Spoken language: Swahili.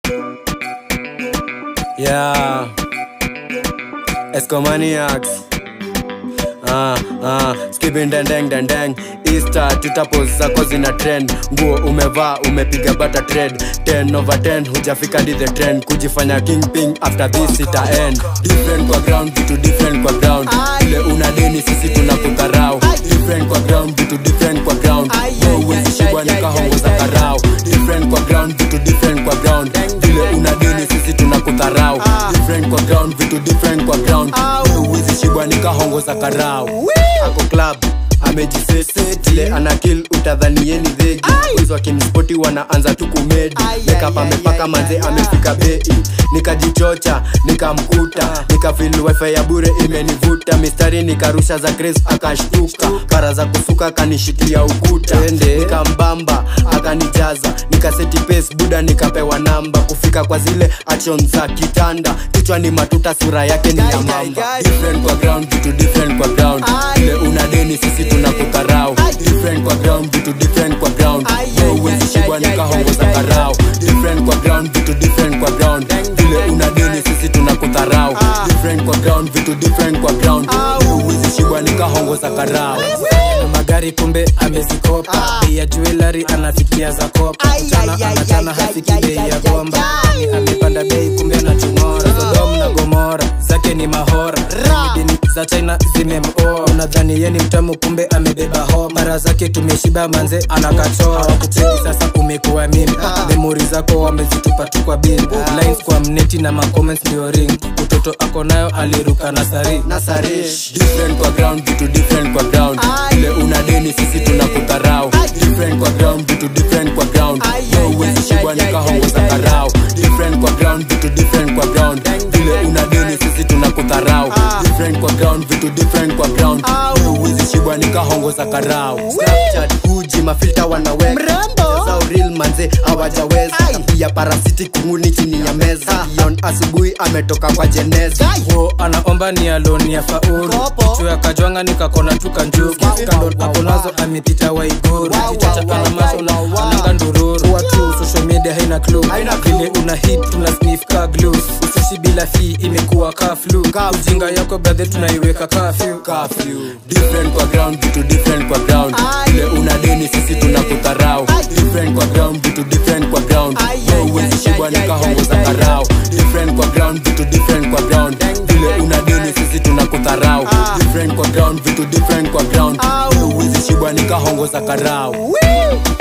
Yeah. Escomaniacs. Ah, ah, skipping deng deng deng deng Easter tutapos zako zina trend nguo umevaa umepiga bata trend 10 over 10 hujafika di the trend kujifanya kingping after this ita end different kwa ground vitu different kwa ground ile una deni sisi tunakudharau different kwa ground vitu different kwa ground wewe huwezi shibwa nikahongo za karao different kwa ground vitu different kwa ground vile una deni sisi tunakudharau different kwa ground vitu different kwa ground wewe huwezi shibwa nikahongo za karao ako club amejisetile ana kill utadhanieni dhegi wizi wakimspoti wanaanza tu kumedi makeup amepaka manze amefika bei nikajichocha nikamkuta nikafil wifi ya bure imenivuta mistari nikarusha za grace akashtuka para za kusuka kanishikia ukuta nikambamba akanijaza nikaseti pace buda nikapewa namba kufika kwa zile action za kitanda kichwa ni matuta sura yake ni ya mamba different kwa ground vitu different kwa ground ile una deni sisi tunakudharau different kwa ground vitu different kwa ground wewe huwezi shibwa nikahongoza karao different kwa ground vitu different kwa ground vile una deni sisi tunakudharau different kwa ground vitu different kwa ground wewe huwezi shibwa nikahongoza karao na magari kumbe amezikopa bei ya jewelry anafikia za kopa mchana anachana hafiki bei ya gomba Ni amepanda bei kumbe anachung'ora sodom na gomora zake ni mahora midini za china zimemoa unadhani ye ni mtamu kumbe amebeba ho mara zake tumeshiba manze anakachora kupendi sasa umekuwa mimi memori zako wamezitupa tu kwa bin lines kwa mneti na macomments ndio ring utoto ako nayo aliruka na sari nasarish different kwa ground vitu different kwa ground ile una deni sisi tunakudharau different kwa ground vitu different kwa ground wewe huwezi shibwa nikahongoza karao different kwa ground vitu different kwa ground vile una deni sisi tunakudharau different kwa ground vitu different kwa ground wewe huwezi shibwa nikahongoza karao Snapchat huji mafilta wanaweka Mrembo. zao real manze hawajaweza pia parasiti kunguni chini ya meza Dion asubuhi ametoka kwa jeneza wo anaomba ni aloni ya faulu Kopo. chuo ya kajwanga nikakona tuka njugu kando hapo nazo amepita waiguru kichacha ana macho na ananga ndururu watu social media haina clue vile una hit tuna sniff ka glue usushi bila fee imekuwa ka flu ujinga yako brother tunaiweka kafyu curfew different kwa ground vitu different kwa ground ile una deni sisi tunakudharau different kwa ground vitu different kwa ground wewe huwezi shibwa nikahongoza karao different kwa ground vitu different kwa ground vile una deni sisi tunakudharau different kwa ground vitu different kwa ground wewe huwezi shibwa nikahongoza karao